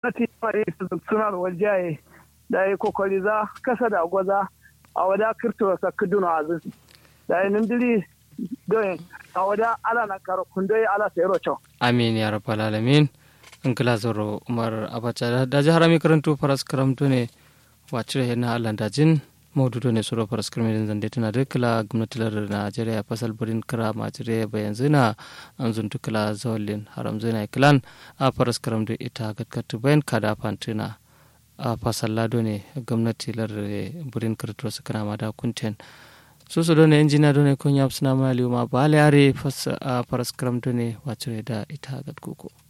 gwamnati mai suna da wajaye da ya kokari za kasa da gwaza a wada kirto sa kuduna azin da ya nindiri don a wada ala na karo kundai ala sayro cho amin ya rabbal alamin in kila zoro umar abacha da ji harami karanto faras karamto ne wacce yana allah dajin maududo ne suro faras karmi zande tana da kila gwamnatilar najeriya fasal birin kira majire bayan zina an zuntu kila zawalin haram zina kilan a faras karamto ita gatkatu bayan kada fantina a fasal lado ne gwamnatilar birin kirturo su kana mada kunten su su done injina done kun yaps na mali ma ba yare faras karamto ne wacce da ita gatkuku.